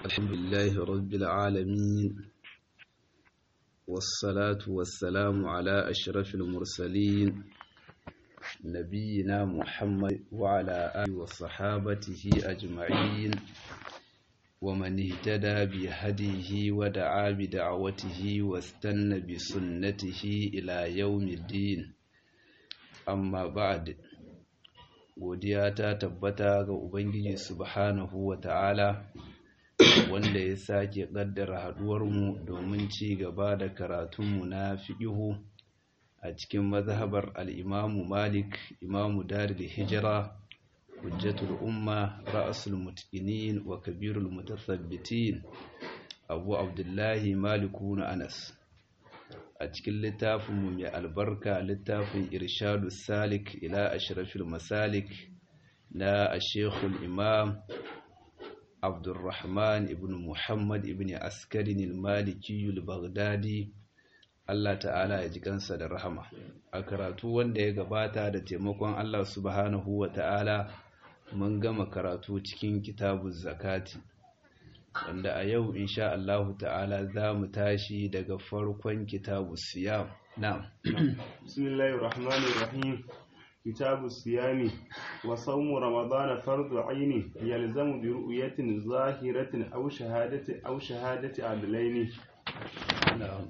الحمد لله رب العالمين والصلاة والسلام على أشرف المرسلين نبينا محمد وعلى آله وصحابته أجمعين ومن اهتدى بهديه ودعا بدعوته واستنى بسنته إلى يوم الدين amma ba'ad godiya ta tabbata ga ubangiji subhanahu wa ta'ala wanda ya sake kaddara haduwarmu domin ci gaba da karatunmu na fiqihu a cikin mazhabar al-imamu malik imamu darul hijira hujjatul umma ra'sul mutqinin wa kabirul mutathabbitin abu abdullahi maliku na anas a cikin littafinmu mai albarka littafin irshadu salik ila ashrafil masalik na ashekul imam abdurrahman ibn muhammad ibn askarin maliki baghdadi allah ta'ala ya ji kansa da rahama a karatu wanda ya gabata da taimakon allah subhanahu wa ta'ala mun gama karatu cikin kitabun zakati wanda a yau insha Allah ta'ala za mu tashi daga farkon kitabu siyam na'am bismillahir rahmanir rahim kitabu siyami wa sawmu ramadan fardu aini yalzamu bi ru'yatin zahiratin aw shahadati aw shahadati adlaini na'am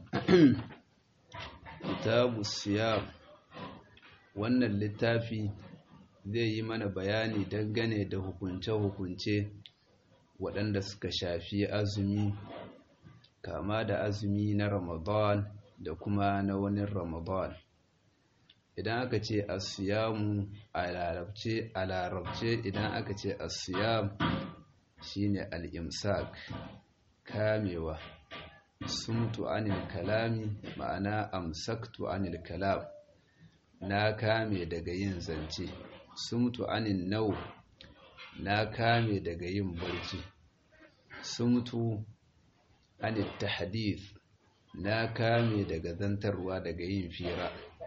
kitabu siyam wannan littafi zai yi mana bayani dangane da hukunce-hukunce waɗanda suka shafi azumi kama da azumi na ramadan da kuma na wani ramadan idan aka ce asiyamu a larabce a larabce idan aka ce asiyam shine al-imsak kamewa sumtu anil kalami ma'ana amsaktu anil kalam na kame daga yin zance sumtu anil nau na kame daga yin barci sumtu anit tahdith na kame daga zantarwa daga yin fira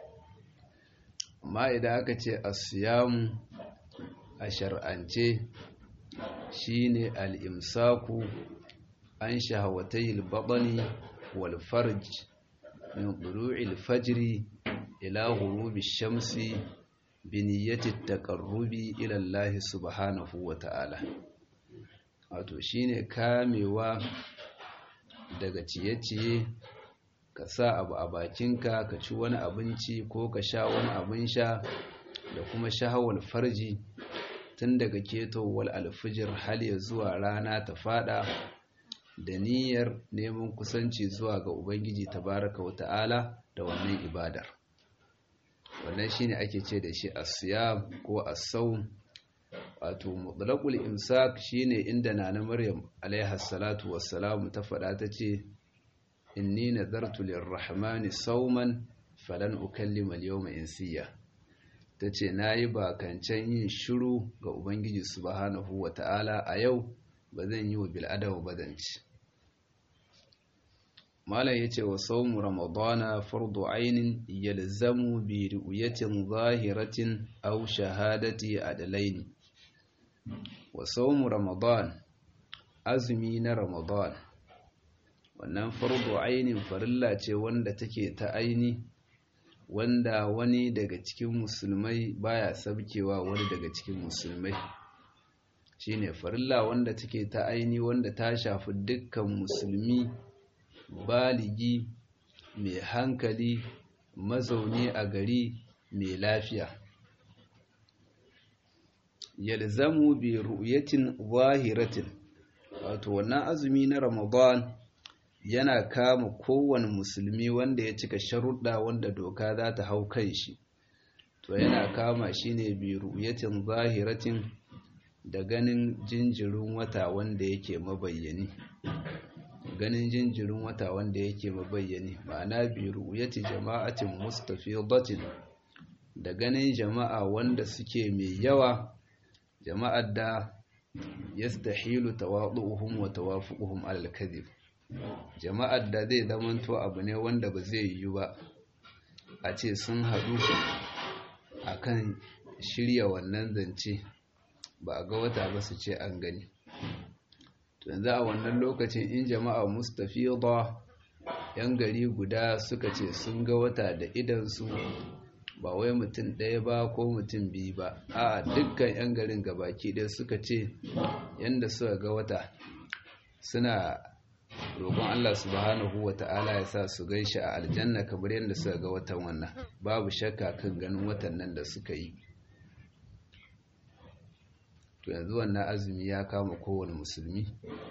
amma idan aka ce asiyamu a shar'ance shine al-imsaku an shahawatayil batni wal farj min tulu'il fajri ila ghurubi shamsi biniyyati taqarrubi ila Allah subhanahu wa ta'ala wato shine kamewa daga ciye-ciye ka sa abu a bakinka ka ci wani abinci ko ka sha wani abin sha da kuma shahawar farji tun daga ketowar alfijir hal ya zuwa rana ta fada da niyyar neman kusanci zuwa ga ubangiji tabaraka wa ta'ala da wannan ibadar wannan shine ake ce da shi asiyam ko as-sawm wato mutlaqul imsak shine inda nana maryam alaiha salatu wassalam ta fada tace inni nadartu lirrahmani sawman falan ukallima al-yawma insiya tace nayi bakancan yin shiru ga ubangiji subhanahu wataala a yau bazan yi wa bil adawa badanci malam yace wa sawmu ramadana fardu ainin yalzamu bi ru'yatin zahiratin aw shahadati adalaini wa sawmu ramadan azumi na ramadan wannan fardu ainin farilla ce wanda take ta aini wanda wani daga cikin musulmai baya sabkewa wani daga cikin musulmai shine farilla wanda take ta aini wanda ta shafi dukkan musulmi baligi mai hankali mazauni a gari mai lafiya yalzamu bi ru'yatin zahiratin wato wannan azumi na ramadan yana kama kowane musulmi wanda ya cika sharuɗa wanda doka za ta hau kan shi to yana kama shi ne bi ru'yatin zahiratin da ganin jinjirin wata wanda yake mabayyani ganin jinjirin wata wanda yake mabayyani ma'ana bi ru'yati jama'atin mustafidatin da ganin jama'a wanda suke mai yawa jama'ar da yastahilu tawadu'uhum wa tawafuquhum 'ala al-kadhib jama'ar da zai zamanto abu ne wanda ba zai yiwu ba a ce sun haɗu akan shirya wannan zance ba a ga wata ba su ce an gani yanzu a wannan lokacin in jama'a mustafida yan gari guda suka ce sun ga wata da idansu ba wai mutum ɗaya ba ko mutum biyu ba a dukkan yan garin gabaki ɗaya suka ce yanda suka ga wata suna roƙon Allah subhanahu wa ta'ala ya sa su gan shi a aljanna kamar yadda suka ga watan wannan babu shakka kan ganin watan nan da suka yi to yanzu wannan azumi ya kama kowane musulmi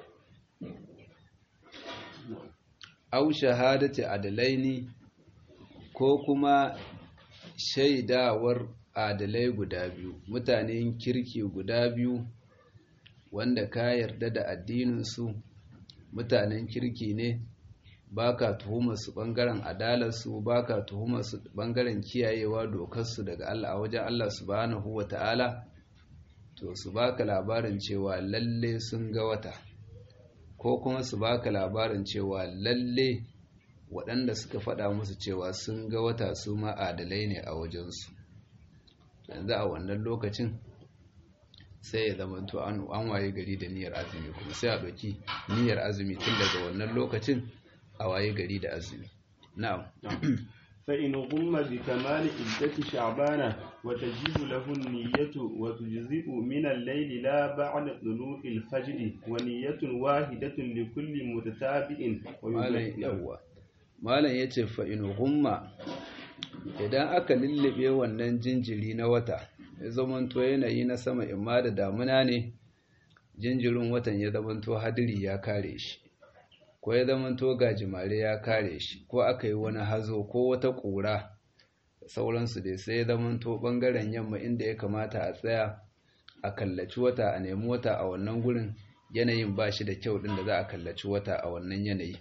au shahadati adalaini ko kuma shaidawar adalai guda biyu mutanen kirki guda biyu wanda ka yarda da addininsu mutanen kirki ne baka tuhumar su bangaren adalarsu baka tuhumar su bangaren kiyayewa dokarsu daga Allah a wajen Allah subhanahu wata'ala to su baka labarin cewa lalle sun ga wata ko kuma su baka labarin cewa lalle waɗanda suka faɗa musu cewa sun ga wata su ma adalai ne a wajensu yanzu a wannan lokacin sai ya zama to an waye gari da niyyar azumi kuma sai a ɗauki niyyar azumi tun daga wannan lokacin a waye gari da azumi na'am فإن غم بكمال عدة شعبان وتجب له النية وتجزئ من الليل لا بعد طلوع الفجر ونية واحدة لكل متتابع malam yawwa malam yace fa in humma idan aka lullube wannan jinjiri na wata ya zamanto yanayi na sama imma da damuna ne jinjirin watan ya zamanto hadiri ya kare shi ko ya zamanto gajimare ya kare shi ko aka yi wani hazo ko wata ƙura sauransu dai sai ya zamanto ɓangaren yamma inda ya kamata a tsaya a kallaci wata a nemi wata a wannan gurin yanayin ba shi da kyau ɗin da za a kallaci wata a wannan yanayi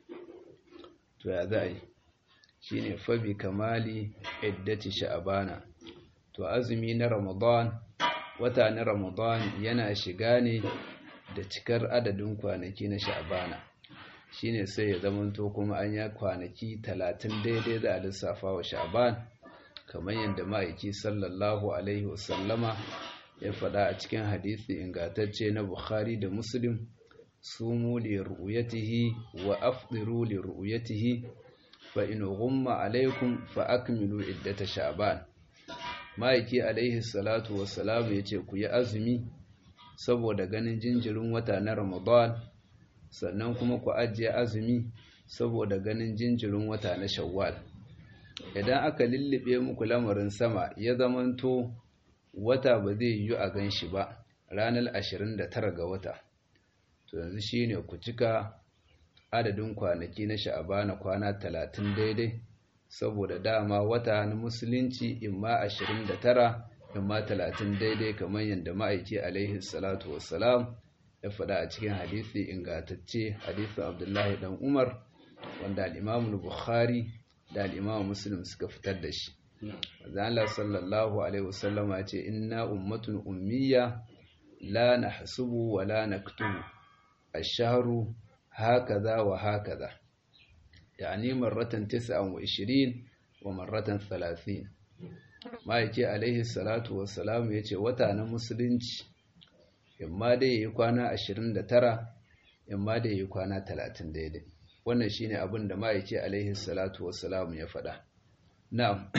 to ya za a yi shi ne fabi kamali iddati sha'abana to azumi na ramadan wata na ramadan yana shiga ne da cikar adadin kwanaki na sha'abana shine sai ya zamanto kuma an ya kwanaki talatin daidai za a lissafa wa sha'ban kamar yadda ma'aiki sallallahu alaihi wasallama ya faɗa a cikin hadisi ingantacce na bukhari da muslim sumu li ru'yatihi wa afdiru li ru'yatihi fa in ghumma alaikum fa akmilu iddata sha'ban ma'aiki alaihi salatu wassalam yace ku yi azumi saboda ganin jinjirin wata na ramadan sannan kuma ku ajiye azumi saboda ganin jinjirin wata na shawwal idan aka lullube muku lamarin sama ya zamanto wata ba zai yi a gan shi ba ranar 29 ga wata to yanzu shine ku cika adadin kwanaki na sha'abana kwana 30 daidai saboda dama wata na musulunci imma 29 imma 30 daidai kamar yadda ma'aiki alaihi salatu wassalam ya faɗa a cikin hadisi ingantacce hadisin abdullahi dan umar wanda al'imamun bukhari da al'imamun muslim suka fitar da shi Allah sallallahu alaihi wasallama ce inna ummatun ummiya la nahsubu wa la naktubu ash-shahru hakaza wa hakaza yani marratan 29 wa marratan 30 ma'aiki alaihi salatu wassalam yace wata na musulunci imma dai yayi kwana 29 imma dai yayi kwana 30 daidai wannan shine abin da ma'aiki alaihi salatu wassalam ya faɗa na'am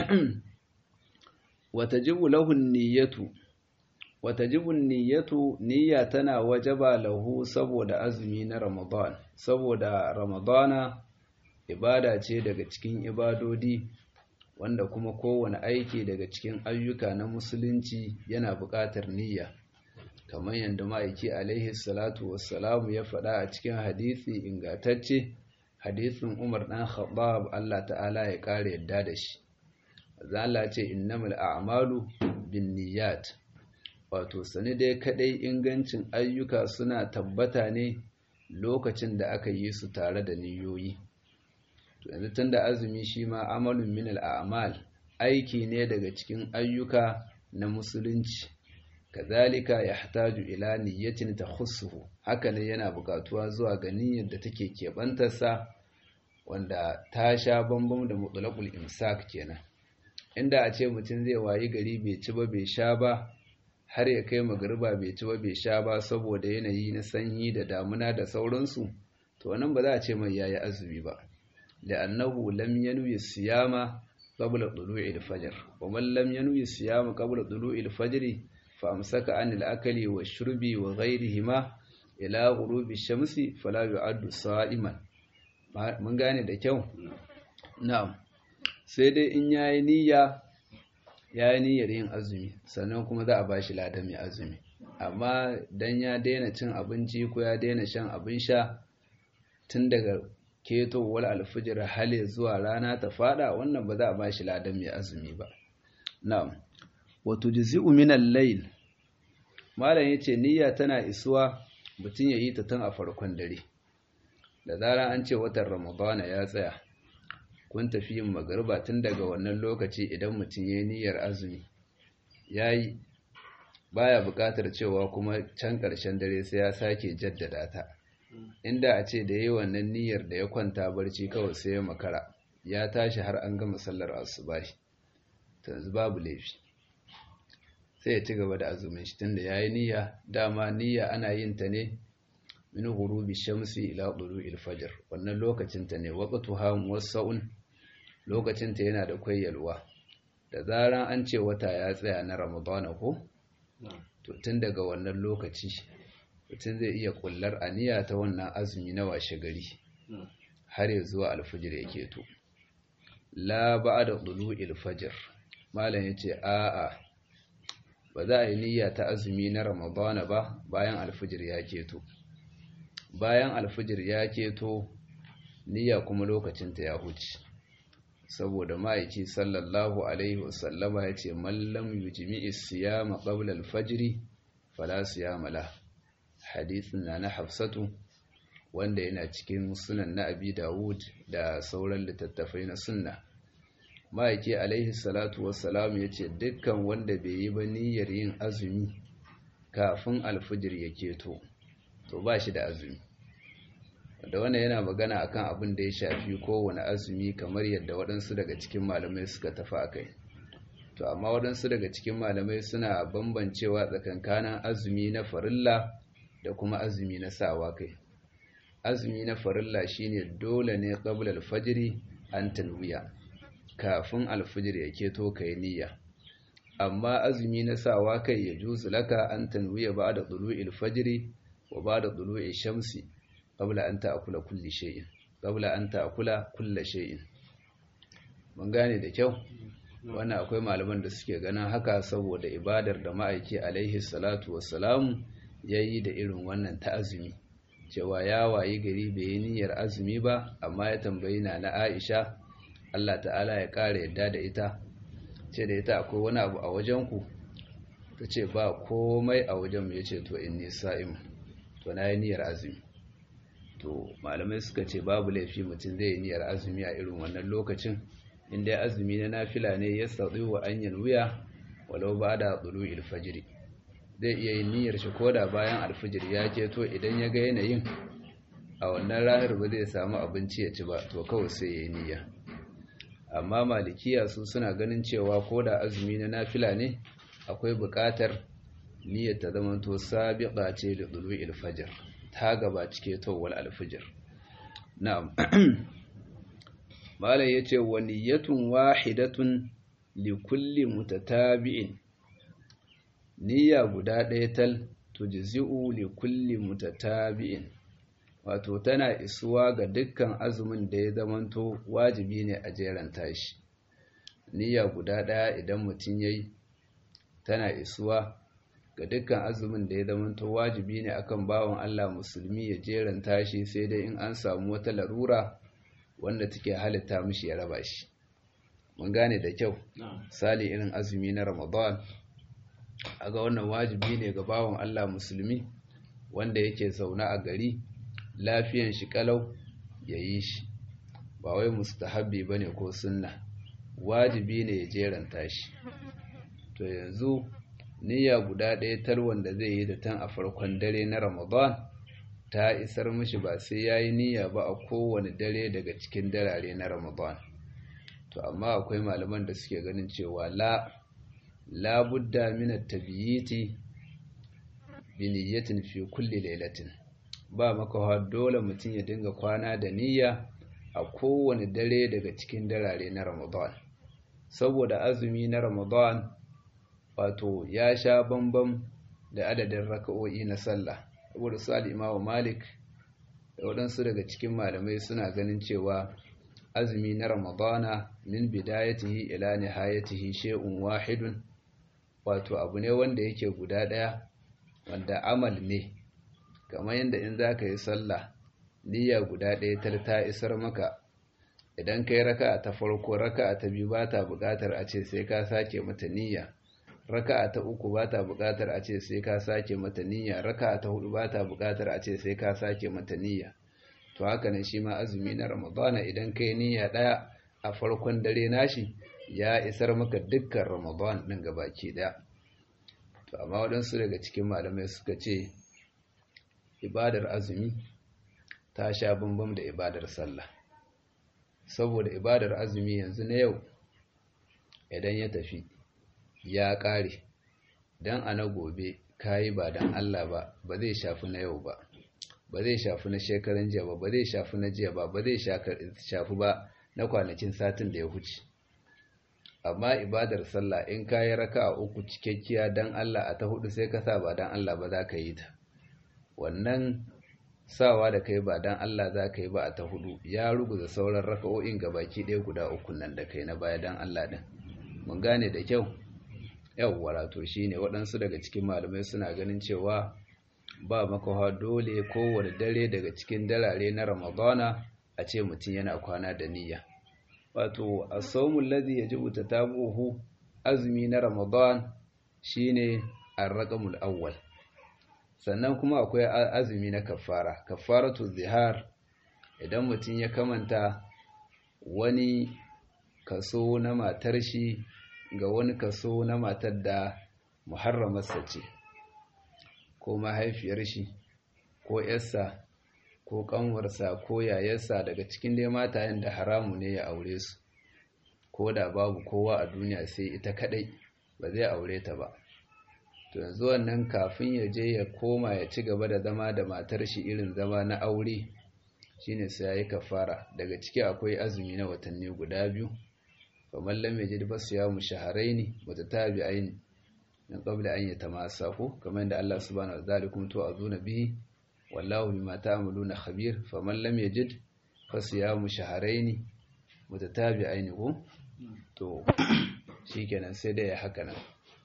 watajibu lahu niyyatu watajibu niyyatu niyya tana wajaba lahu saboda azumi na ramadan saboda ramadana ibada ce daga cikin ibadodi wanda kuma kowane aiki daga cikin ayyuka na musulunci yana buƙatar niyya kamar yadda ma'aiki alaihi salatu wassalamu ya faɗa a cikin hadisi ingatacce hadisin Umar ɗan Khattab Allah ta'ala ya ƙara yadda da shi zala ce innamal a'malu binniyat wato sani dai kadai ingancin ayyuka suna tabbata ne lokacin da aka yi su tare da niyoyi to yanzu tunda azumi shi ma amalun min al'amal aiki ne daga cikin ayyuka na musulunci kazalika yahtaju ila niyyatin takhussuhu haka ne yana bukatuwa zuwa ga niyyar da take kebantarsa wanda ta sha bambam da mutlaqul imsak kenan inda a ce mutum zai wayi gari bai ci ba bai sha ba har ya kai magariba bai ci ba bai sha ba saboda yanayi na sanyi da damuna da sauransu to wannan ba za a ce mai yayi azumi ba la'annahu lam yanwi siyama qabla tulu'il fajr wa man lam yanwi siyama qabla tulu'il fajr fa amsaka anil akali wa shurbi wa ghayrihima ila ghurubi shamsi fala yu'addu sa'iman mun gane da kyau na'am sai dai in yayi niyya yayi niyyar yin azumi sannan kuma za a bashi ladan mai azumi amma dan ya daina cin abinci ko ya daina shan abin sha tun daga ketowar alfijir hale zuwa rana ta fada wannan ba za a bashi ladan mai azumi ba na'am wa tujzi'u min al-layl malam yace niyya tana isuwa mutum ya yi ta tun a farkon dare da zarar an ce watan ramadana ya tsaya kun tafi yin magariba tun daga wannan lokaci idan mutum ya yi niyyar azumi ya yi baya buƙatar cewa kuma can ƙarshen dare sai ya sake jaddada ta inda a ce da yi wannan niyyar da ya kwanta barci kawai sai ya makara ya tashi har an gama sallar asubahi yanzu babu laifi sai ya ci gaba da azumin shi tunda yayi niyya dama niyya ana yin ta ne min ghurubi shamsi ila tulu'il fajr wannan lokacin ta ne waqtuha muwassa'un lokacin ta yana da kwayyalwa da zaran an ce wata ya tsaya na ramadana ko to tun daga wannan lokaci mutum zai iya kullar aniya ta wannan azumi na washe gari har ya zuwa alfajir yake to la ba'da tulu'il fajr malam yace a'a ba za a yi niyya ta azumi na ramadana ba bayan alfijir ya keto bayan alfijir ya keto niyya kuma lokacinta ya huce saboda ma'aiki sallallahu alaihi wasallama ya ce mallam yujmi'i siyama qabla alfajri fala siyama la hadithin na na hafsatu wanda yana cikin sunan na abi dawud da sauran littattafai na sunna ma'aiki alaihi salatu wassalam ya ce dukkan wanda bai yi ba niyyar yin azumi kafin alfijir ya keto to ba shi da azumi da wannan yana magana akan abin da ya shafi kowane azumi kamar yadda waɗansu daga cikin malamai suka tafi a kai to amma waɗansu daga cikin malamai suna bambancewa tsakankanin azumi na farilla da kuma azumi na sawa kai azumi na farilla shine dole ne qabla al-fajr an tanwiya kafin alfijir ya keto kai niyya amma azumi na sawa kai ya juzu laka an tanwiya ba'da tulu'il fajri wa ba'da tulu'i shamsi qabla an ta'kula kulli shay'in qabla an ta'kula kulli shay'in mun gane da kyau wannan akwai malaman da suke ganin haka saboda ibadar da ma'aiki alaihi salatu wassalam yayi da irin wannan ta azumi cewa ya wayi gari bai yi niyyar azumi ba amma ya tambayi na na Aisha Allah ta'ala ya ƙara yadda da ita ce da ita akwai wani abu a wajenku ta ce ba komai a wajenmu ya ce to inni sa'im to na yi niyyar azumi to malamai suka ce babu laifi mutum zai yi niyyar azumi a irin wannan lokacin inda azumi na nafila ne ya sauɗi wa anyan wuya walau ba da tsulu ilfajiri zai iya yin niyyar shi koda bayan alfijir ya keto idan ya ga yanayin a wannan ranar ba zai samu abinci ya ci ba to kawai sai ya yi niyya amma malikiya su suna ganin cewa ko da azumi na nafila ne akwai buƙatar niyyar ta zama to sabiqa ce da dulu'il fajr ta gaba cike tawwal alfijir na'am malai yace wa niyyatun wahidatun li kulli mutatabi'in niyya guda ɗaya tal tujzi'u li kulli mutatabi'in wato tana isuwa ga dukkan azumin da ya zamanto wajibi ne a jeran tashi niyya guda ɗaya idan mutum ya yi tana isuwa ga dukkan azumin da ya zamanto wajibi ne akan bawan Allah musulmi ya jeran tashi sai dai in an samu wata larura wanda take halitta mishi ya raba shi mun gane da kyau sali irin azumi na ramadan aga wannan wajibi ne ga bawan Allah musulmi wanda yake zaune a gari lafiyan shi kalau ya yi shi ba wai mustahabbi bane ko sunna wajibi ne ya jeranta shi to yanzu niyya guda ɗaya tal wanda zai yi da tan a farkon dare na ramadan ta isar mishi ba sai ya yi niyya ba a kowane dare daga cikin darare na ramadan to amma akwai malaman da suke ganin cewa la labudda min at-tabyiti bi niyyatin fi kulli lailatin ba makawa dole mutum ya dinga kwana da niyya a kowane dare daga cikin darare na Ramadan saboda azumi na Ramadan wato ya sha bambam da adadin raka'o'i na sallah saboda su al-Imam Malik da waɗansu daga cikin malamai suna ganin cewa azumi na Ramadana min bidayatihi ila nihayatihi shay'un wahidun wato abu ne wanda yake guda ɗaya wanda amal ne kamar yadda in za ka yi sallah niyya guda ɗaya ta ta isar maka idan ka yi raka ta farko raka ta biyu ba ta buƙatar a ce sai ka sake mata niyya raka ta uku ba ta buƙatar a ce sai ka sake mata niyya raka ta hudu ba ta buƙatar a ce sai ka sake mata niyya to haka ne shi ma azumi na ramadana idan ka yi niyya ɗaya a farkon dare nashi ya isar maka dukkan ramadan ɗin gabaki ɗaya to amma waɗansu daga cikin malamai suka ce ibadar azumi ta sha bambam da ibadar sallah saboda ibadar azumi yanzu na yau idan ya tafi ya ƙare don a na gobe kayi ba don Allah ba ba zai shafi na yau ba ba zai shafi na shekaran jiya ba ba zai shafi na jiya ba ba zai shafi ba na kwanakin satin da ya huce amma ibadar sallah in kayi raka a uku cikakkiya don Allah a ta hudu sai ka sa ba don Allah ba za ka yi ta wannan sawa da kai ba don Allah za ka yi ba a ta hudu ya ruguza sauran raka'o'in baki ɗaya guda uku nan da kai na baya don Allah ɗin mun gane da kyau yawwa to shi ne waɗansu daga cikin malamai suna ganin cewa ba makawa dole kowane dare daga cikin darare na ramadana a ce mutum yana kwana da niyya wato a saumun lazi ya ji wuta tabuhu azumi na ramadan shine arraƙamul awwal sannan kuma akwai azumi na kafara kafaratu zihar idan mutum ya kamanta wani kaso na matar shi ga wani kaso na matar da muharramarsa ce ko mahaifiyar shi ko yarsa ko kanwarsa ko yayarsa daga cikin dai matayen da haramu ne ya aure su ko da babu kowa a duniya sai ita kadai ba zai aure ta ba to yanzu wannan kafin ya je ya koma ya ci gaba da zama da matar shi irin zama na aure shine sai yayi kafara daga ciki akwai azumi na watanni guda biyu kamar lam yajid basiyamu shahrayn mutatabi'ain min qabl an yatamasahu kamar da Allah subhanahu wa ta'ala kuma to azuna bihi wallahu bima ta'maluna khabir faman lam yajid fasiyamu shahrayn mutatabi'ain ko to shikenan sai da ya haka nan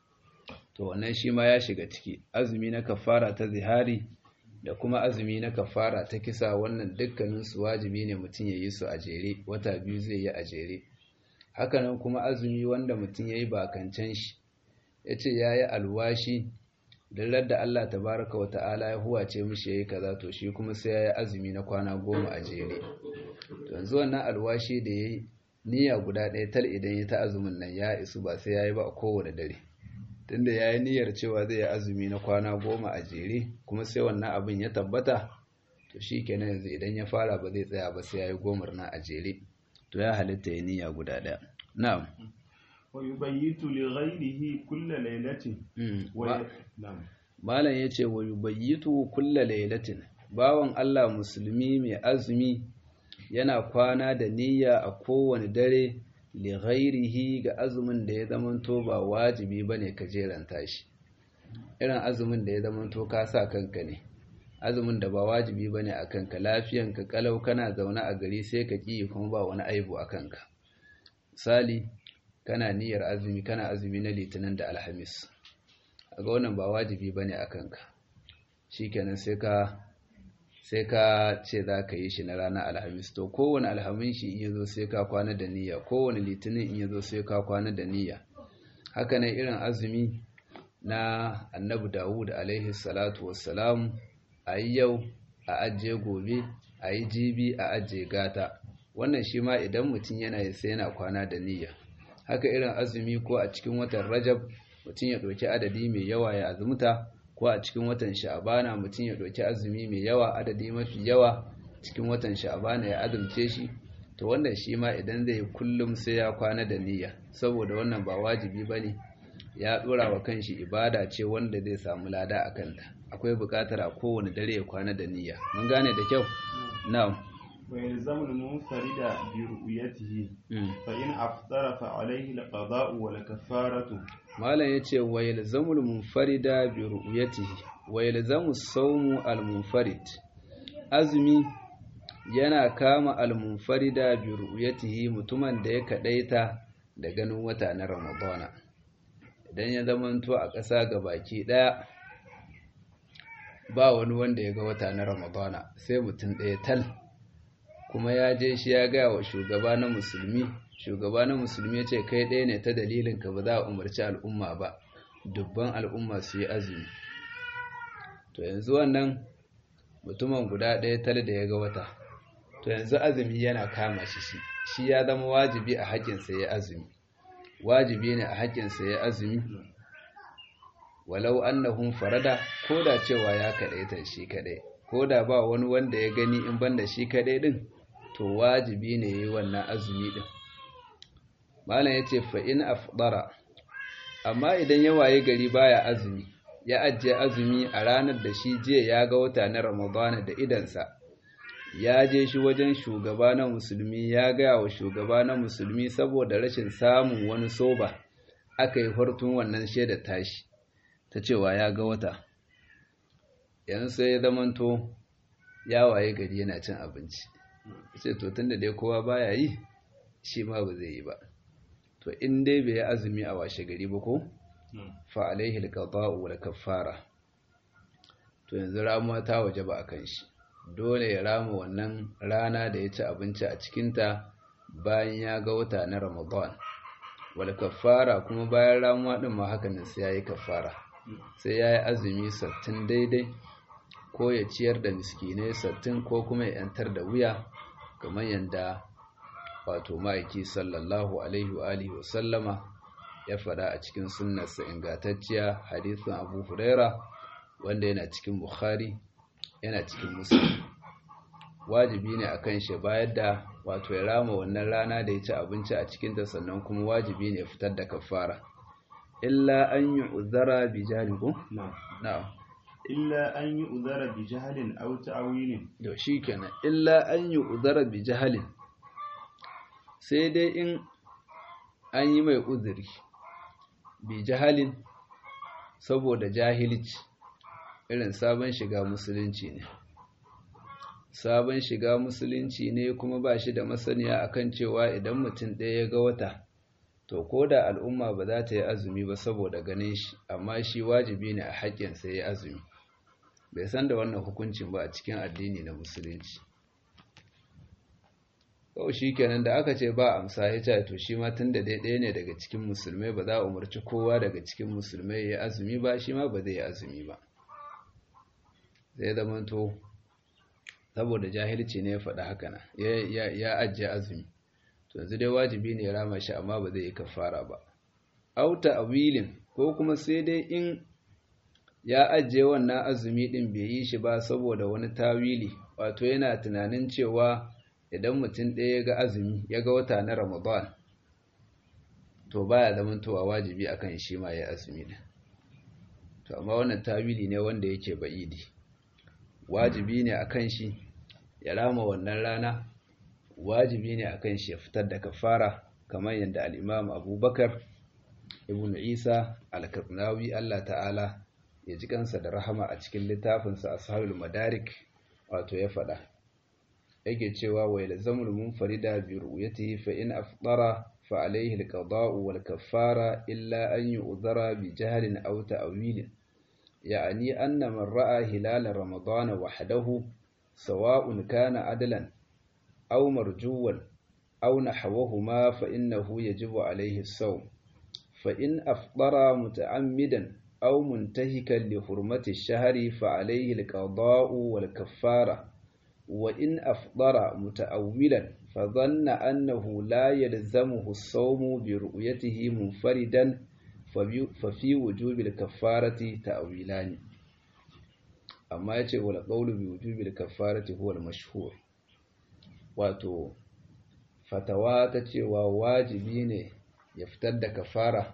to wannan shi ma ya shiga ciki azumi na kafara ta zihari da kuma azumi na kafara ta kisa wannan dukkaninsu wajibi ne mutum ya yi su a jere wata biyu zai yi a jere hakanan kuma azumi wanda mutum ya yi bakancan shi ya ce ya yi alwashi don da Allah tabaraka wa ta'ala ya huwace mishi ya yi kaza to shi kuma sai ya yi azumi na kwana goma a jere yanzu wannan alwashi da ya yi niyya guda ɗaya tal idan ya ta azumin nan ya isu ba sai ya yi ba a kowane dare tunda ya yi niyyar cewa zai yi azumi na kwana goma a jere kuma sai wannan abin ya tabbata to shi kenan yanzu idan ya fara ba zai tsaya ba sai ya yi gomar na a jere to ya halitta ya niyya guda ɗaya na'am wa yubayyitu li ghayrihi kulla laylatin wa na'am malam yace wa yubayyitu kulla laylatin bawan Allah musulmi mai azumi yana kwana da niyya a kowane dare li ghairihi ga azumin da ya zamanto ba wajibi bane ka jeranta shi irin azumin da ya zamanto ka sa kanka ne azumin da ba wajibi bane a kanka lafiyanka kalau kana zaune a gari sai ka ki kuma ba wani aibu a kanka misali kana niyyar azumi kana azumi na litinin da alhamis ga wannan ba wajibi bane a kanka shikenan sai ka sai ka ce za ka yi shi na ranar alhamis to kowane alhamin shi in yazo sai ka kwana da niyya kowane litinin in yazo sai ka kwana da niyya haka ne irin azumi na annabi dawud alaihi salatu wassalam a yi yau a ajiye gobe a yi jibi a ajiye gata wannan shi ma idan mutum yana yi sai yana kwana da niyya haka irin azumi ko a cikin watan rajab mutum ya ɗauki adadi mai yawa ya azumta ko a cikin watan sha'abana mutum ya ɗauki azumi mai yawa adadi mafi yawa cikin watan sha'abana ya azumce shi to wannan shi ma idan zai kullum sai ya kwana da niyya saboda wannan ba wajibi ba ne ya dora wa kanshi ibada ce wanda zai samu lada a kanta akwai bukatar a kowane dare ya kwana da niyya mun gane da kyau na'am ويلزم المنفرد برؤيته فإن أفطر فعليه القضاء والكفارة malam yace wa yalzamul munfarida bi ru'yatihi wa yalzamu sawmu al munfarid azumi yana kama al munfarida bi ru'yatihi mutumin da ya kadaita da ganin wata na ramadana idan ya zamanto a ƙasa baki ɗaya ba wani wanda ya ga wata na ramadana sai mutum ɗaya tal kuma ya je shi ya gaya wa shugaba na musulmi shugaba na musulmi ya ce kai ɗaya ne ta dalilin ka ba za a umarci al'umma ba dubban al'umma su yi azumi to yanzu wannan mutumin guda ɗaya tal da ya ga wata to yanzu azumi yana kama shi shi shi ya zama wajibi a haƙƙinsa ya azumi wajibi ne a haƙƙinsa ya azumi walau annahum farada ko da cewa ya kaɗaita shi kaɗai ko da ba wani wanda ya gani in banda shi kaɗai ɗin to wajibi ne yi wannan azumi ɗin malam ya ce fa'in afdara amma idan ya waye gari baya azumi ya ajiye azumi a ranar da shi jiya ya ga wata na ramadana da idansa ya je shi wajen shugaba na musulmi ya gaya wa shugaba na musulmi saboda rashin samun wani soba aka yi hortun wannan shaidar tashi ta cewa ya ga wata yanzu sai ya zamanto ya waye gari yana cin abinci sai to tunda dai kowa baya yi shi ma ba zai yi ba to in dai bai yi azumi a washe gari ba ko fa alaihi alqada'u wal kaffara to yanzu ramuwa ta waje ba akan shi dole ya rama wannan rana da ya ci abinci a cikinta bayan ya ga wata na Ramadan wal kaffara kuma bayan ramuwa din ma haka ne sai yayi kaffara sai yayi azumi sattin daidai ko ya ciyar da miskinai sattin ko kuma ya yantar da wuya kamar yanda wato ma'aiki sallallahu alaihi wa alihi wa sallama ya faɗa a cikin sunnarsa ingantacciya hadisin Abu Huraira wanda yana cikin Bukhari yana cikin Muslim wajibi ne akan shi bayar da wato ya rama wannan rana da ya ci abinci a cikin ta sannan kuma wajibi ne fitar da kafara illa an yu'zara bi jahlikum na'am illa an yu'zara bi jahlin aw ta'wilin to shikenan illa an yu'zara bi jahlin sai dai in an yi mai uzuri bi jahalin saboda jahilci irin sabon shiga musulunci ne sabon shiga musulunci ne kuma ba shi da masaniya akan cewa idan mutum ɗaya ya ga wata to ko da al'umma ba za ta yi azumi ba saboda ganin shi amma shi wajibi ne a haƙƙinsa ya yi azumi bai san da wannan hukuncin ba a cikin addini na musulunci kawai shi kenan da aka ce ba amsa ya ce to shi ma tun da dai ɗaya ne daga cikin musulmai ba za a umarci kowa daga cikin musulmai ya azumi ba shi ma ba zai yi azumi ba zai zamanto saboda jahilci ne ya faɗa haka na ya ajiye azumi to yanzu dai wajibi ne ya rama shi amma ba zai yi kafara ba auta awilin ko kuma sai dai in ya ajiye wannan azumi din bai yi shi ba saboda wani tawili wato yana tunanin cewa idan mutum ɗaya ya ga azumi ya ga wata na ramadan to baya zamantowa wajibi akan shi ma ya azumi din to amma wannan tawili ne wanda yake ba'idi wajibi ne akan shi ya rama wannan rana wajibi ne akan shi ya fitar da kafara kamar yadda al-Imam Abubakar ibn Isa al-Karnawi Allah ta'ala ya ji kansa da rahama a cikin littafinsa Ashabul Madarik wato ya faɗa yake cewa wa yalzamul munfarida bi ru'yatihi fa in afdara fa alayhi al-qada'u wal kaffara illa an yu'dhara bi jahlin aw ta'wilin يعني أن من رأى هلال رمضان وحده سواء كان عدلا أو مرجوا أو نحوهما فإنه يجب عليه الصوم فإن أفطر متعمدا أو منتهكا لحرمة الشهر فعليه القضاء والكفارة وإن أفطر متأولا فظن أنه لا يلزمه الصوم برؤيته منفردا fafi wujubil kaffarati ta'wilani amma yace wala qawlu bi wujubil kaffarati huwa al-mashhur wato fatawa ta cewa wajibi ne ya fitar da kafara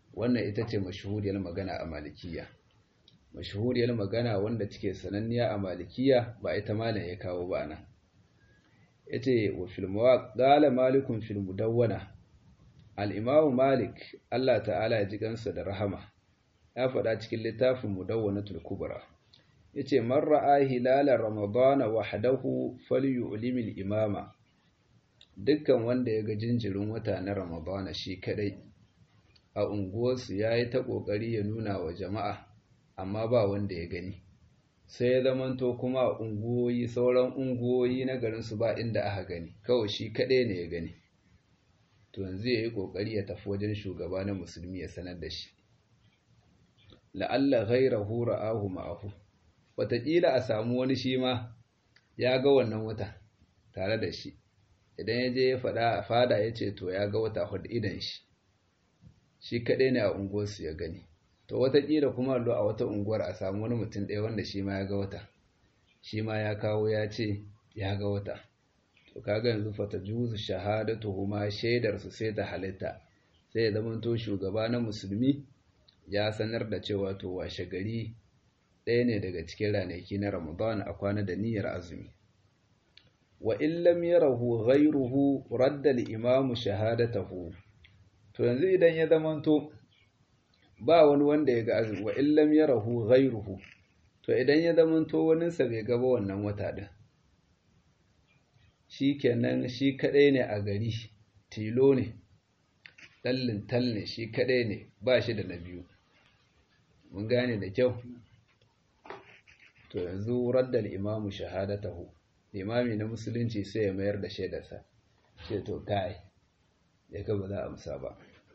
wannan ita ce mashahuriyar magana a malikiya mashahuriyar magana wanda take sananniya a malikiya ba ita malam ya kawo ba nan yace wa fil qala malikun fil mudawwana al-imam malik Allah ta'ala ya ji gansa da rahama ya faɗa cikin littafin mudawwanatul kubra yace man ra'a hilala ramadana wahdahu falyu'limil imama dukkan wanda ya ga jinjirin wata na ramadana shi kadai a unguwarsu yayi ta kokari ya nuna wa jama'a amma ba wanda ya gani sai ya zamanto kuma a unguwoyi sauran unguwoyi na garinsu ba inda aka gani kawai shi kadai ne ya gani to yanzu yayi kokari ya tafi wajen shugaba na musulmi ya sanar da shi la'alla ghayrahu ra'ahu ma'ahu wataƙila a samu wani shi ma ya ga wannan wata tare da shi idan ya je ya faɗa a fada ya ce to ya ga wata hudu idan shi shi kaɗai ne a unguwarsu ya gani to wataƙila kuma allo a wata unguwar a samu wani mutum ɗaya wanda shi ma ya ga wata shi ma ya kawo ya ce ya ga wata to kaga yanzu fata juzu shahadatu huma shaidar su sai ta halitta sai ya zama to shugaba na musulmi ya sanar da cewa to washe gari ɗaya ne daga cikin ranaki na Ramadan a kwana da niyyar azumi. Wa illam yarahu ghayruhu radda al-imam shahadatahu. To yanzu idan ya zamanto ba wani wanda ya ga azumi wa illam yarahu ghayruhu. To idan ya zamanto wani sa bai gaba wannan wata din. Shikenan shi kadai ne a gari, tilo ne. Dallin tal ne shi kadai ne, ba shi da na biyu. Mun gane da kyau. to yanzu raddal imamu shahadatahu imami na musulunci sai ya mayar da shaidarsa ce to kai ya ga ba za a amsa ba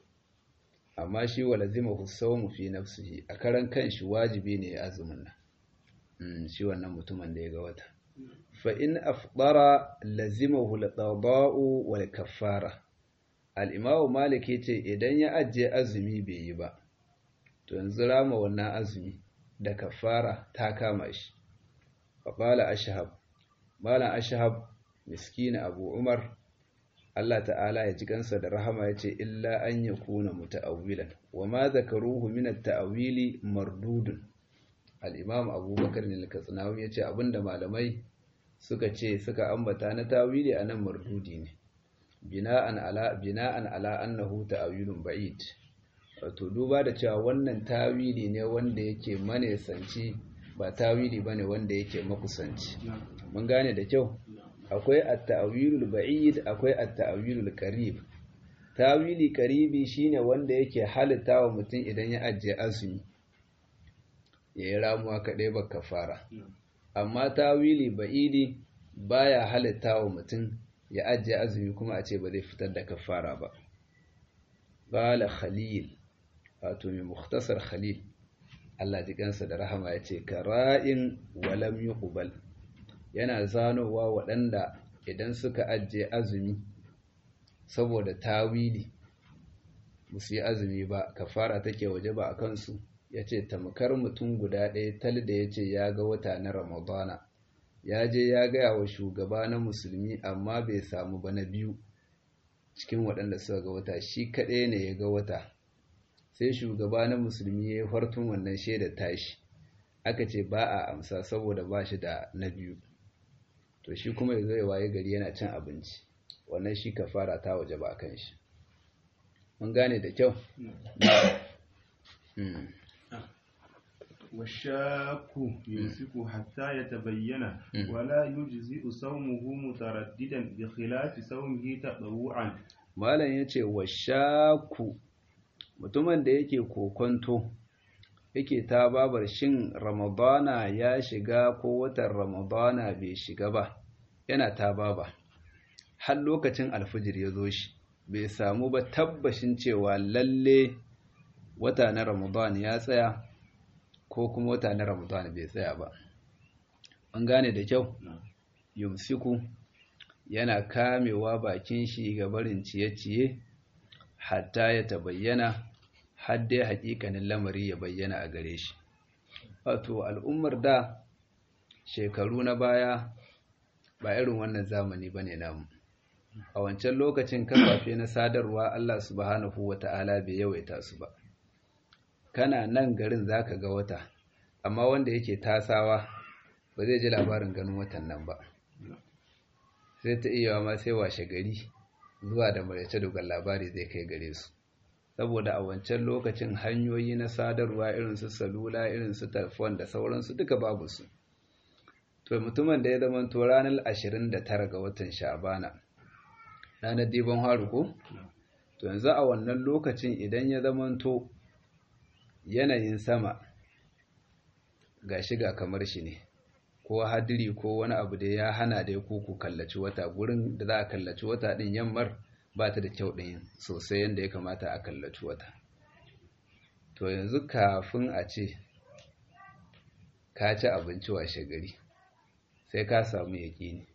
amma shi wa lazimahu sawmu fi nafsihi a karan kanshi wajibi ne ya azumin nan shi wannan mutumin da ya ga wata fa in afdara lazimahu al-qada'u wal kaffara al-imamu malik yace idan ya ajiye azumi bai yi ba to yanzu rama wannan azumi da kafara ta kama shi faƙala ashahab malam ashahab miskina abu umar Allah ta'ala ya ji kansa da rahama ya ce illa an ya kuna muta'awwilan wa ma zakaruhu min at-ta'wili mardudun al-imam abubakar ne al-katsinawi ya ce abinda malamai suka ce suka ambata na tawili anan mardudi ne bina'an ala bina'an ala annahu ta'wilun ba'id wato duba da cewa wannan tawili ne wanda yake manesanci ba tawili bane wanda yake makusanci mun gane da kyau akwai at-ta'wilul ba'id akwai at-ta'wilul qarib tawili qaribi shine wanda yake halitta wa mutum idan ya ajiye azumi yayi ramuwa kadai ba kafara amma tawili ba'idi baya halitta wa mutum ya ajiye azumi kuma a ce ba zai fitar da kafara ba qala khalil wato mai mukhtasar khalil Allah ji kansa da rahama ya ce kara'in walam yuqbal yana zanowa waɗanda idan suka ajiye azumi saboda tawili musu yi azumi ba kafara take waje ba a kansu ya ce tamkar mutum guda ɗaya tal da ya ce ya ga wata na ramadana ya je ya gaya wa shugaba na musulmi amma bai samu ba na biyu cikin waɗanda suka ga wata shi kaɗai ne ya ga wata sai shugaba na musulmi ya yi fartun wannan shaidar tashi aka ce ba a amsa saboda ba shi da na biyu to shi kuma ya zai waye gari yana cin abinci wannan shi kafara ta waje ba kan shi mun gane da kyau والشاك يمسك حتى يتبين ولا يجزئ صومه مترددا بخلاف صومه تطوعا malam yace washaku mutumin da yake kokonto yake ta babar shin ramadana ya shiga ko watan ramadana bai shiga ba yana ta baba har lokacin alfijir ya zo shi bai samu ba tabbashin cewa lalle wata na ramadana ya tsaya ko kuma wata na ramadana bai tsaya ba an gane da kyau yumsiku yana kamewa bakin shi ga barin ciye-ciye hatta ya tabayyana har dai hakikanin lamari ya bayyana a gare shi wato al'ummar da shekaru na baya ba irin wannan zamani bane namu a wancan lokacin kafafe na sadarwa Allah subhanahu wata'ala bai yawaita su ba kana nan garin zaka ga wata amma wanda yake tasawa ba zai ji labarin ganin watan nan ba sai ta iya ma sai washe gari zuwa da maraice dogon labari zai kai gare su saboda a wancan lokacin hanyoyi na sadarwa irin su salula irin su telefon da sauransu duka babu su to mutumin da ya zama to ranar 29 ga watan sha'bana ranar dibon haru ko to yanzu a wannan lokacin idan ya zama to yanayin sama ga shiga kamar shi ne ko hadiri ko wani abu da ya hana dai ku ku kallaci wata gurin da za a kallaci wata din yammar ba ta da kyau ɗin sosai yadda ya kamata a kallaci wata to yanzu kafin a ce ka ci abinci washe gari sai ka samu yaƙini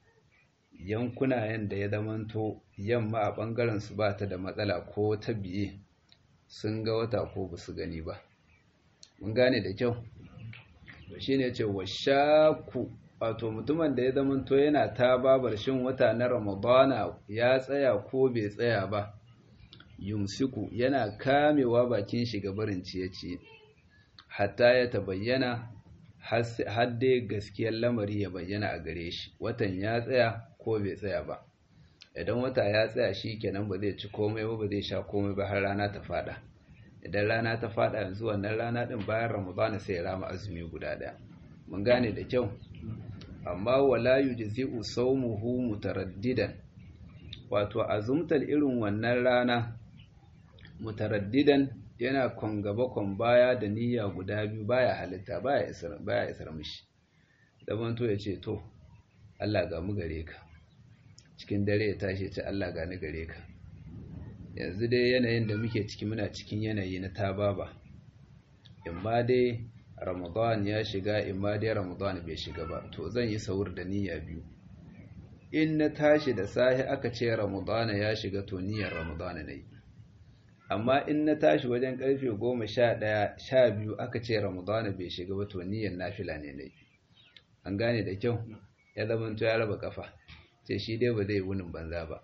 yankuna yadda ya zamanto yamma a ɓangaren su ba ta da matsala ko ta biye sun ga wata ko ba su gani ba mun gane da kyau shi ne ce wa shaku wato mutumin da ya zamanto yana ta babar shin wata na ramadana ya tsaya ko bai tsaya ba yumsiku yana kamewa bakin shi ga barin ciye-ciye hatta ya tabayyana har dai gaskiyar lamari ya bayyana a gare shi watan ya tsaya ko bai tsaya ba idan wata ya tsaya shi kenan ba zai ci komai ba ba zai sha komai ba har rana ta fada idan rana ta fada yanzu wannan rana din bayan ramadana sai ya rama azumi guda daya mun gane da kyau amma wala yujzi'u sawmuhu mutaraddidan wato azumtar irin wannan rana mutaraddidan yana kon gaba kon baya da niyya guda biyu baya halitta baya isar baya isar mishi zaman to yace to Allah ga mu gare ka cikin dare ya tashi ce Allah ga ni gare ka yanzu dai yanayin da muke ciki muna cikin yanayi na tababa imma dai ramadan ya shiga imma dai ramadan bai shiga ba to zan yi saur da niyya biyu in na tashi da sahi aka ce ramadan ya shiga to niyyar ramadan ne amma in na tashi wajen karfe goma sha ɗaya sha biyu aka ce ramadan bai shiga ba to niyyar nafila ne ne an gane da kyau ya zamanto ya raba kafa ce shi dai ba zai wunin banza ba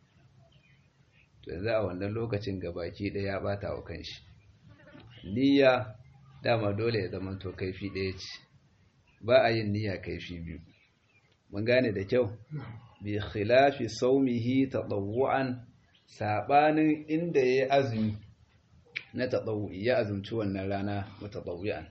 to yanzu a wannan lokacin gabaki ɗaya ya ɓata wa kanshi niyya dama dole ya zama to kaifi ɗaya ce ba a yin niyya kaifi biyu mun gane da kyau bi khilafi saumihi tadawu'an sabanin inda yayi azumi na tadawu'i ya azumci wannan rana mutadawwi'an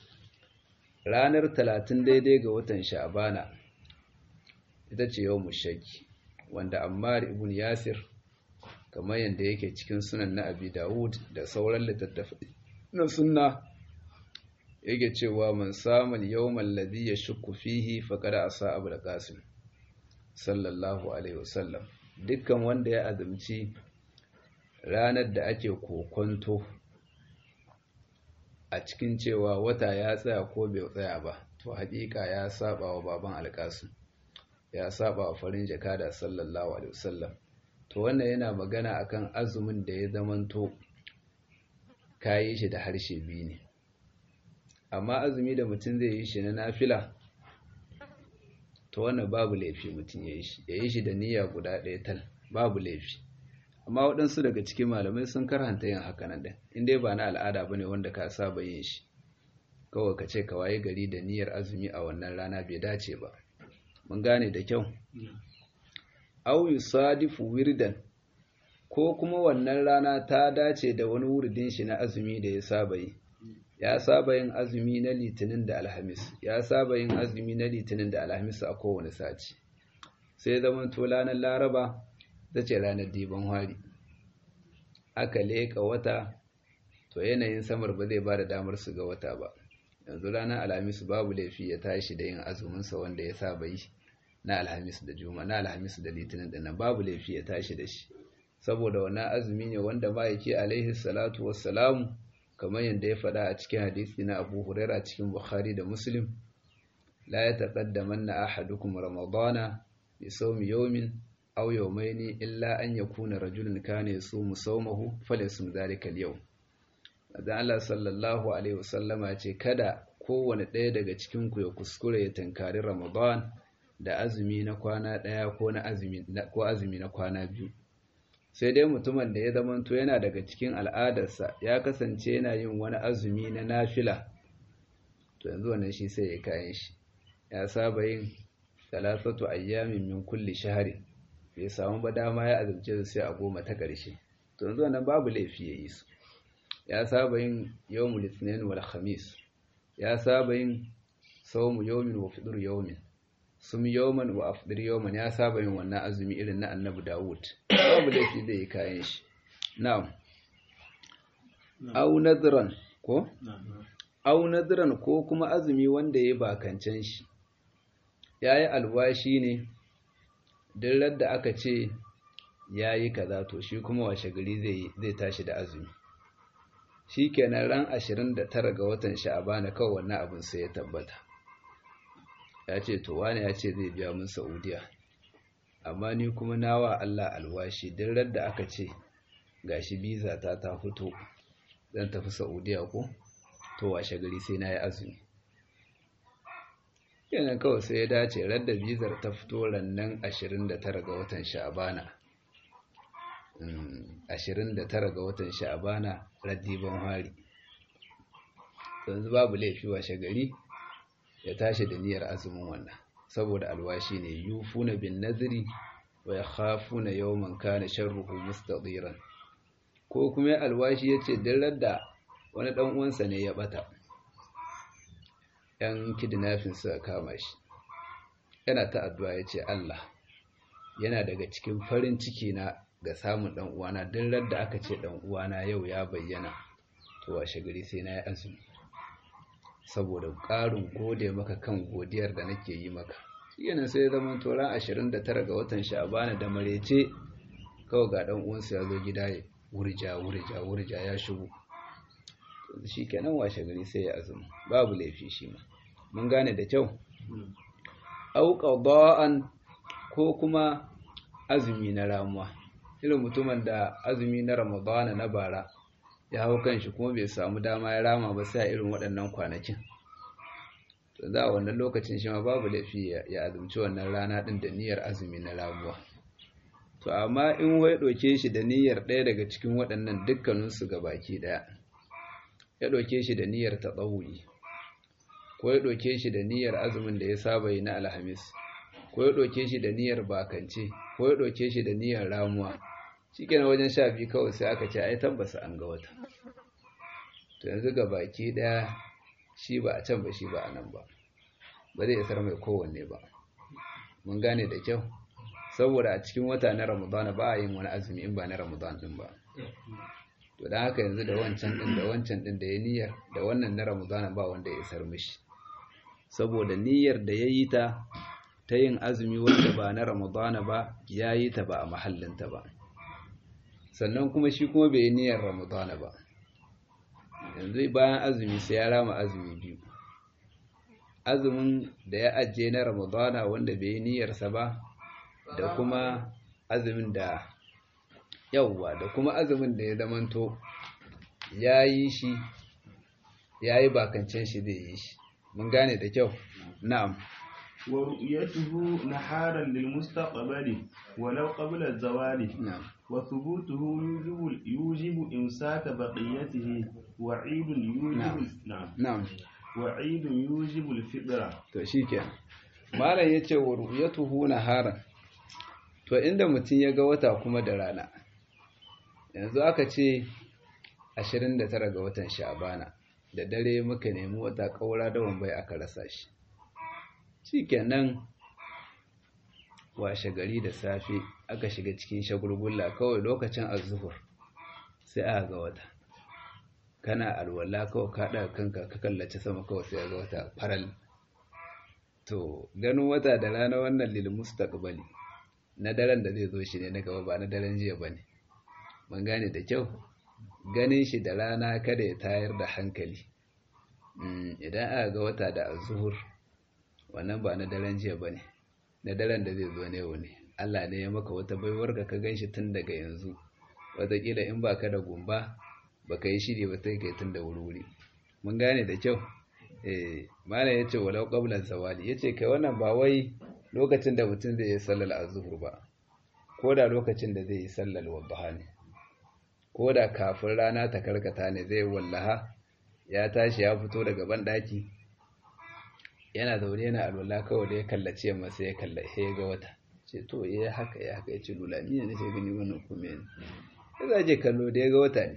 ranar 30 daidai ga watan sha'bana ita ce yau shakki wanda ammar ibn yasir kamar yadda yake cikin sunan na abi dawud da sauran littattafai na sunna yake cewa man samun yawman ladhi yashukku fihi faqad asa abu qasim sallallahu alaihi wasallam dukkan wanda ya azumci ranar da ake kokonto a cikin cewa wata ya tsaya ko bai tsaya ba to haƙiƙa ya saba wa baban alƙasim ya saba wa farin jakada sallallahu alaihi wasallam to wannan yana magana akan azumin da ya zamanto kayi shi da harshe biyu ne amma azumi da mutum zai yi shi na nafila to wannan babu laifi mutum ya yi shi ya yi shi da niyya guda ɗaya tal babu laifi amma waɗansu daga cikin malamai sun karhanta yin haka nan da in dai ba na al'ada bane wanda ka saba yin shi kawai ka ce ka waye gari da niyyar azumi a wannan rana bai dace ba mun gane da kyau aw yusadifu wirdan ko kuma wannan rana ta dace da wani wuridin shi na azumi da ya saba yi ya saba yin azumi na litinin da alhamis ya saba yin azumi na litinin da alhamis a kowane sati sai zaman to ranar laraba ta ce ranar diban hari aka leka wata to yanayin samar ba zai ba da damar su ga wata ba yanzu ranar alhamis babu laifi ya tashi da yin azuminsa wanda ya saba yi na alhamis da juma na alhamis da litinin dinnan babu laifi ya tashi da shi saboda wannan azumi ne wanda ma'aiki alaihi salatu wassalamu kamar yadda ya faɗa a cikin hadisi na abu huraira cikin bukhari da muslim la ya taqaddamanna ahadukum ramadana bi sawmi yawmin aw yawmayni illa an yakuna rajulun kana yasumu sawmahu falyasum dhalika al-yawm dan Allah sallallahu alaihi wasallama ce kada kowane ɗaya daga cikin ku ya kuskure ya tankari ramadan da azumi na kwana ɗaya ko na azumi ko azumi na kwana biyu sai dai mutumin da ya zamanto yana daga cikin al'adarsa ya kasance yana yin wani azumi na nafila to yanzu wannan shi sai ya kayan shi ya saba yin talatatu ayyamin min kulli shahri bai samu ba dama ya azumce su sai a goma ta ƙarshe to yanzu wannan babu laifi ya yi su ya saba yin yawmul ithnain wal khamis ya saba yin sawmu yawmin wa fitr yawmin sum yawman wa afdir yawman ya saba yin wannan azumi irin na annabi Dawud babu laifi da yi kayan shi na'am au nadran ko au nadran ko kuma azumi wanda ya bakancan shi yayi alwashi ne duk da aka ce yayi kaza to shi kuma washe gari zai zai tashi da azumi shikenan ran 29 ga watan sha'abana kawai wannan abin sai ya tabbata ya ce to wani ya ce zai biya mun saudiya amma ni kuma nawa Allah alwashi duk da aka ce gashi biza ta ta fito zan tafi saudiya ko to washe gari sai na yi azumi kenan kawai sai ya dace radda bizar ta fito rannan 29 ga watan sha'abana 29 ga watan sha'abana raddiban hari yanzu babu laifi washe gari ya tashi da niyyar azumin wannan saboda alwashi ne yufuna bin nadri wa yakhafuna yawman kana sharruhu mustadiran ko kuma alwashi yace dillar da wani dan uwansa ne ya bata yan kidnapping suka kama shi yana ta addu'a yace Allah yana daga cikin farin ciki na ga samun dan uwana dillar da aka ce dan uwana yau ya bayyana to washe gari sai na yi azumi saboda ƙarin gode maka kan godiyar da nake yi maka yana sai zaman toran 29 ga watan sha'abana da marece kawai ga dan uwansa ya zo gida ya wurja wurja wurja ya shigo shi kenan washe gari sai ya azumi babu laifi shi ma mun gane da kyau au qada'an ko kuma azumi na ramuwa irin mutumin da azumi na ramadana na bara ya hau kanshi kuma bai samu dama ya rama ba sai a irin waɗannan kwanakin to za a wannan lokacin shi ma babu laifi ya azumci wannan rana ɗin da niyyar azumi na ramuwa to amma in wai ɗauke shi da niyyar ɗaya daga cikin waɗannan dukkaninsu ga baki ɗaya ya ɗauke shi da niyyar taɓawuyi ko ya ɗauke shi da niyyar azumin da ya saba yi na alhamis ko ya ɗauke shi da niyyar bakance ko ya ɗauke shi da niyyar ramuwa shi kenan wajen sha biyu kawai sai aka ce ai tabbasa an ga wata to yanzu ga baki ɗaya shi ba a can ba shi ba a nan ba ba zai isar mai kowanne ba mun gane da kyau saboda a cikin wata na ramadana ba a yin wani azumi in ba na ramadan din ba to don haka yanzu da wancan din da wancan din da ya niyyar da wannan na ramadana ba wanda ya isar mishi saboda niyyar da ya yi ta ta yin azumi wanda ba na ramadana ba ya yi ta ba a mahallinta ba sannan kuma shi kuma bai yi niyyar ramadana ba yanzu bayan azumi sai ya rama azumi biyu azumin da ya ajiye na ramadana wanda bai yi niyyarsa ba da kuma azumin da yauwa da kuma azumin da ya zamanto ya yi shi ya yi bakancin shi zai yi shi mun gane da kyau na'am wa ru'yatuhu naharan lil mustaqbali walau qabla az-zawali na'am wa thubutuhu yujibu yujibu imsaka baqiyatihi wa 'idun yujibu na'am na'am wa 'idun yujibu al-fitra to shikenan malam yace wa ru'yatuhu naharan to inda mutum ya ga wata kuma da rana yanzu aka ce 29 ga watan sha'bana da dare muka nemi wata kaura da wambai aka rasa shi shikenan washe gari da safe aka shiga cikin shagulgulla kawai lokacin azuhur sai aka ga wata kana alwala kawai ka daga kanka ka kallace sama kawai sai ga wata faral to ganin wata da rana wannan lil mustaqbali na daren da zai zo shi ne na gaba ba na daren jiya bane mun gane da kyau ganin shi da rana kada ya tayar da hankali idan aka ga wata da azuhur wannan ba na daren jiya bane na daren da zai zo ne ne Allah ne ya maka wata baiwar ka gan shi tun daga yanzu wataƙila in ba ka da gumba ba ka yi shiri ba sai ka yi tun da wuri mun gane da kyau eh malam ya ce walau qablan zawali ya ce kai wannan ba wai lokacin da mutum zai yi sallar azhur ba ko da lokacin da zai yi sallar wadduha ne ko da kafin rana ta karkata ne zai wallaha ya tashi ya fito daga banɗaki yana zaune yana alwala kawai da ya kallace yamma sai ya kalla ya ga wata ce to ya haka ya haka ya ce lula ni ne nake gani wannan kuma ne ya zaje kallo da ya ga wata ne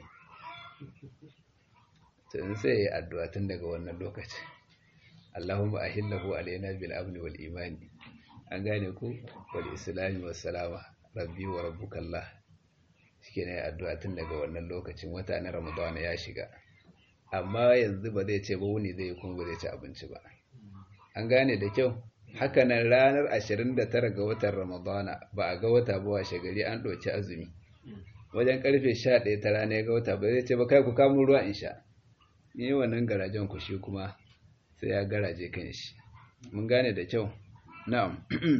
to in sai ya yi addu'a tun daga wannan lokaci Allahumma ahillahu alaina bil amni wal imani an gane ku wal islami was salama rabbi wa rabbukallah shike ne addu'a tun daga wannan lokacin wata na ramadana ya shiga amma yanzu ba zai ce ba wuni zai kuma ba zai ci abinci ba an gane da kyau hakanan ranar 29 ga watan ramadana ba a ga wata ba washe gari an ɗauki azumi wajen karfe 11 ta rana ya ga wata ba zai ce ba kai ku kamun ruwa in sha ni wannan garajen ku shi kuma sai ya garaje kan shi mun gane da kyau na'am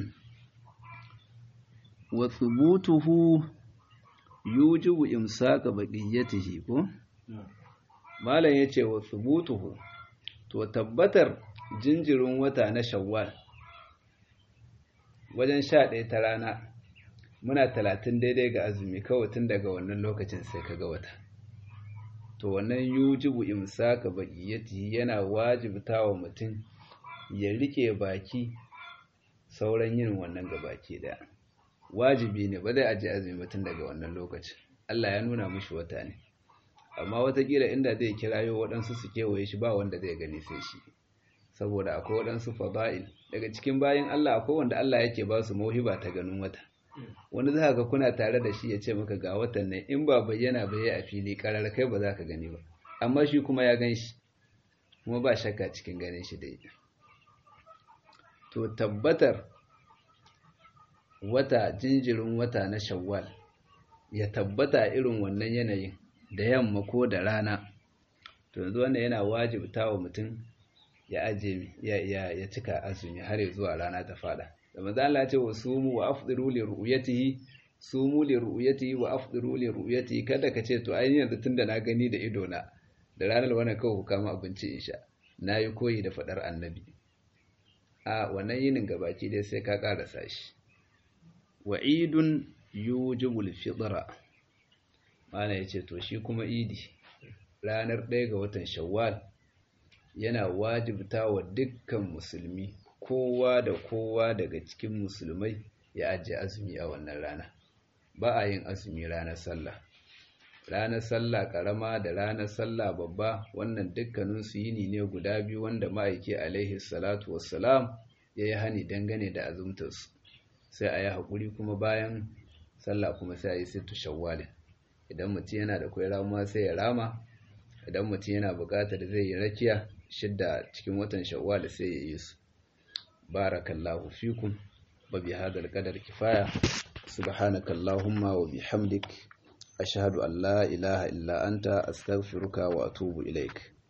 wa thubutuhu yujibu imsaka baqiyatihi ko malam yace wa thubutuhu to tabbatar jinjirin wata na shawwal wajen 11 ta rana muna 30 daidai ga azumi kawai tun daga wannan lokacin sai kaga wata to wannan yujibu imsaka baqiyatihi yana wajibta wa mutum ya rike baki sauran yin wannan gabaki daya wajibi ne ba zai aje azumi mutum daga wannan lokacin Allah ya nuna mishi wata ne amma watakila inda zai kirayo waɗansu su kewaye shi ba wanda zai gani sai shi saboda akwai waɗansu fada'il daga cikin bayan Allah akwai wanda Allah yake ba su mauhiba ta ganin wata wanda za ka kuna tare da shi ya ce maka ga watan nan in ba bayyana ba ya a fili karar kai ba za ka gani ba amma shi kuma ya gan shi kuma ba shakka cikin ganin shi dai to tabbatar wata jinjirin wata na shawwal ya tabbata irin wannan yanayin da yamma ko da rana to yanzu wannan yana wajibta wa mutum ya aje ya ya ya cika azumi har zuwa rana ta fada da manzo Allah ya ce wa sumu wa afdiru li ru'yatihi sumu li ru'yatihi wa afdiru li ru'yatihi kada ka ce to ai yanzu tunda na gani da ido na da ranar wannan kawai ku kama abinci insha nayi koyi da fadar annabi a wannan yinin gabaki dai sai ka karasa shi wa'idun yujibul fitra mana yace to shi kuma idi ranar ɗaya ga watan shawwal yana wajibta wa dukkan musulmi kowa da kowa daga cikin musulmai ya ajiye azumi a wannan rana ba a yin azumi ranar sallah ranar sallah karama da ranar sallah babba wannan dukkaninsu yini ne guda biyu wanda ma'aiki alaihi salatu wassalam ya yi hani dangane da azumtarsu sai a yi haƙuri kuma bayan sallah kuma sai a yi sittu shawwalin idan mutum yana da kwai ramuwa sai ya rama idan mutum yana buƙatar zai yi rakiya shidda cikin watan shawwal sai ya yi su barakallahu fikum wa bi hadal qadar kifaya subhanakallahumma wa bihamdik ashhadu an la ilaha illa anta astaghfiruka wa atubu ilaik